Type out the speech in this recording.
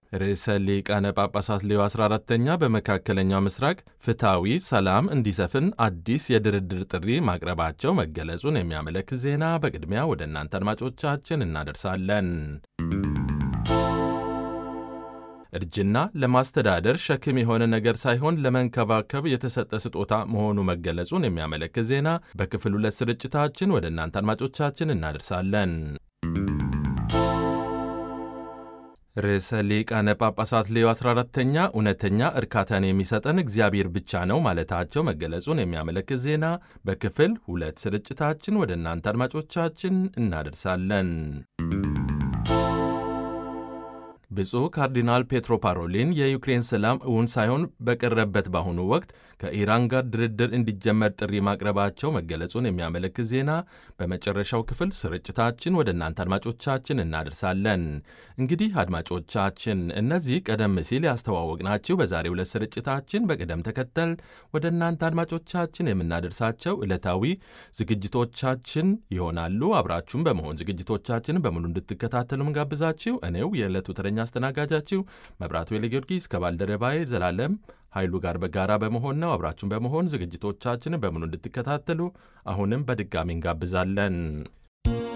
ርዕሰ ሊቃነ ጳጳሳት ሌዮ 14ተኛ በመካከለኛው ምስራቅ ፍትሐዊ ሰላም እንዲሰፍን አዲስ የድርድር ጥሪ ማቅረባቸው መገለጹን የሚያመለክት ዜና በቅድሚያ ወደ እናንተ አድማጮቻችን እናደርሳለን። እርጅና ለማስተዳደር ሸክም የሆነ ነገር ሳይሆን ለመንከባከብ የተሰጠ ስጦታ መሆኑ መገለጹን የሚያመለክት ዜና በክፍል ሁለት ስርጭታችን ወደ እናንተ አድማጮቻችን እናደርሳለን። ርዕሰ ሊቃነ ጳጳሳት ሌዮ 14ተኛ እውነተኛ እርካታን የሚሰጠን እግዚአብሔር ብቻ ነው ማለታቸው መገለጹን የሚያመለክት ዜና በክፍል ሁለት ስርጭታችን ወደ እናንተ አድማጮቻችን እናደርሳለን። ብፁዕ ካርዲናል ፔትሮ ፓሮሊን የዩክሬን ሰላም እውን ሳይሆን በቀረበት በአሁኑ ወቅት ከኢራን ጋር ድርድር እንዲጀመር ጥሪ ማቅረባቸው መገለጹን የሚያመለክት ዜና በመጨረሻው ክፍል ስርጭታችን ወደ እናንተ አድማጮቻችን እናደርሳለን። እንግዲህ አድማጮቻችን እነዚህ ቀደም ሲል ያስተዋወቅናችሁ በዛሬው ዕለት ስርጭታችን በቅደም ተከተል ወደ እናንተ አድማጮቻችን የምናደርሳቸው ዕለታዊ ዝግጅቶቻችን ይሆናሉ። አብራችሁም በመሆን ዝግጅቶቻችንን በሙሉ እንድትከታተሉ ምጋብዛችሁ እኔው የዕለቱ ተረኛ አስተናጋጃችሁ መብራቱ ኃይለጊዮርጊስ ከባልደረባዬ ዘላለም ኃይሉ ጋር በጋራ በመሆን ነው። አብራችሁን በመሆን ዝግጅቶቻችንን በሙሉ እንድትከታተሉ አሁንም በድጋሚ እንጋብዛለን።